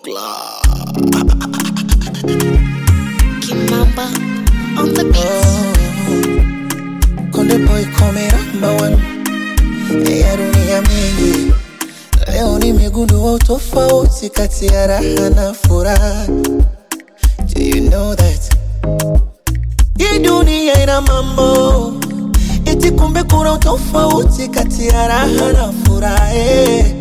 Buckler. Kimamba on the beat. Konde boy come number one ya dunia mingi. Leo nimegundua utofauti kati ya raha na furaha. Do you know that? Hii dunia ina mambo eti, kumbe kuna utofauti kati ya raha na furaha. eh.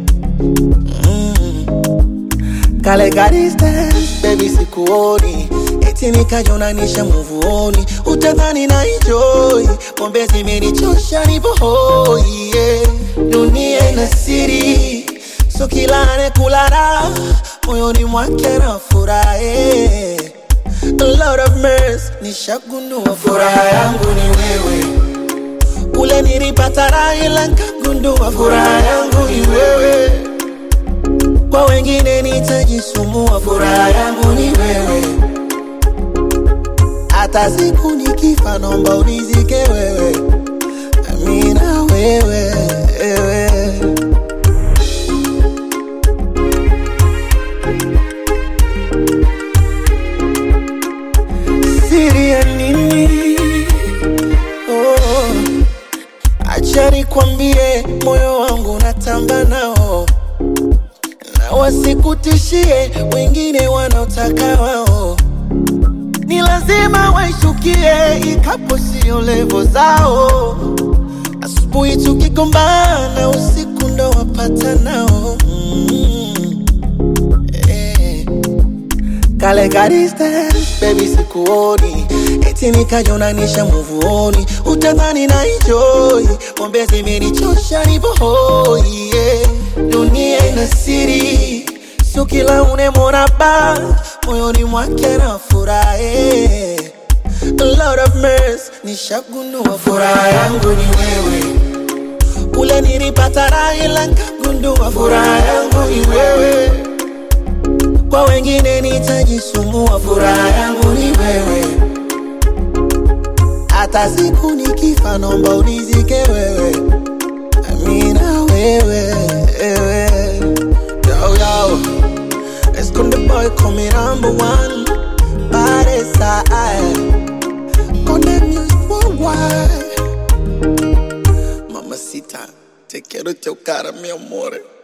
Kale ka distance, baby sikuoni eti nikajonanisha muvuoni, utadhani na enjoy pombe zimenichosha, nipo hoi yeah. Dunia ina siri, so kila anekula raha moyoni mwake na furaha yeah. A lot of mercy, nishagundua furaha yangu ni wewe ule nilipata raha ila nkagundua furaha yangu ni wewe kwa wengine nitajisumbua, furaha yangu ni wewe. Hata siku nikifa, naomba unizike wewe, amina wewe, wewe. Siri ya nini? Oh, acha nikwambie, moyo wangu natamba nao na wasikutishie wengine wanaotaka wao, ni lazima waishukie, ikapo sio levo zao. Asubuhi tukigombana, usiku ndo wapata nao mm. eh. Kale ka distance, baby sikuoni eti nikajonanisha muvuoni, utadhani na enjoy pombe zimenichosha, nipo hoi yeah. Dunia ina siri, sio kila unemwona ba moyoni mwake na furaha yeah. A lot of mercy, nishagundua furaha yangu ni wewe ule nilipata raha ila nkagundua furaha yangu ni wewe kwa wengine nitajisumbua, furaha yangu ni wewe. Hata siku nikifa, naomba unizike wewe, amina wewe, wewe. Yo, yo. Esconde boy come number one Pare side Conde music worldwide Mamacita, te quiero chocar, mi amore